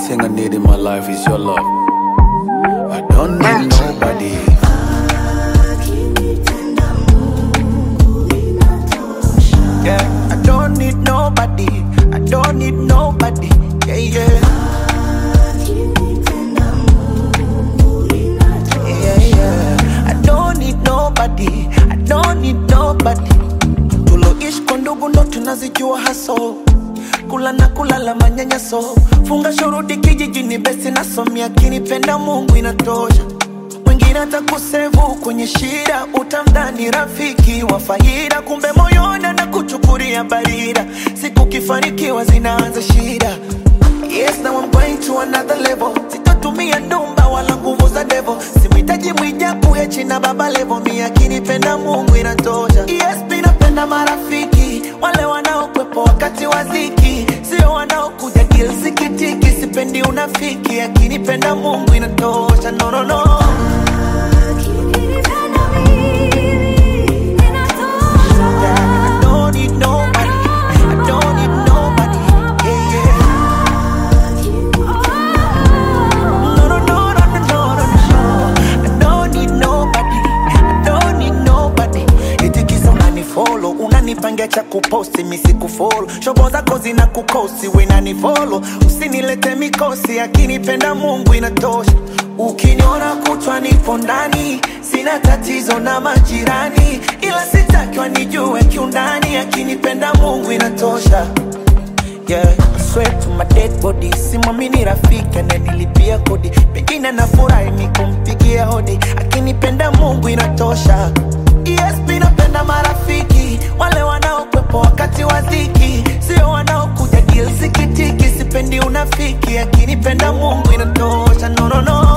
thing I need in my life is your love. I don't need nobody. Yeah, I don't need nobody. I don't need nobody. Yeah, yeah. Yeah, yeah. I don't need nobody. I don't need nobody. Tuloishi kwa ndugu ndo tunazijua haso kula na kulala manyanyaso funga shuruti kijijini besi nasomia akinipenda mungu inatosha mwingine atakusevu kwenye shida utamdhani rafiki wa faida kumbe moyoni na kuchukulia barida siku kifanikiwa zinaanza shida Yes, now I'm going to another level. Sitatumia ndumba wala nguvu za devo. Simhitaji mwijaku hechi na baba levo. Mi akinipenda Mungu inatosha. Yes, mi napenda marafiki wale wanaokwepo wakati wa dhiki, sio wanaokuja deal sikitiki. Sipendi unafiki, akinipenda Mungu inatosha. No, no, no. I don't need nobody. I don't need nobody. Yeah, yeah. No, no, no, no, no, no, no, no. I don't need nobody. I don't need nobody. Eti kisa unanifollow, unanipangia cha kuposti mi sikufollow. shobo zako zina kukosi wenanifolo usinilete mikosi akinipenda mungu inatosha ukiniona kutwa nipo ndani sina tatizo na majirani ila sitakiwa nijue kiundani akinipenda mungu inatosha Yeah, I swear to my dead body simwamini rafiki ananilipia kodi pengine nafurahi ni kumpigia hodi akinipenda mungu inatosha esp napenda marafiki wale wanaokwepo wakati wa dhiki sio wanaokuja deal sikitiki sipendi unafiki akinipenda mungu inatosha no, no, no.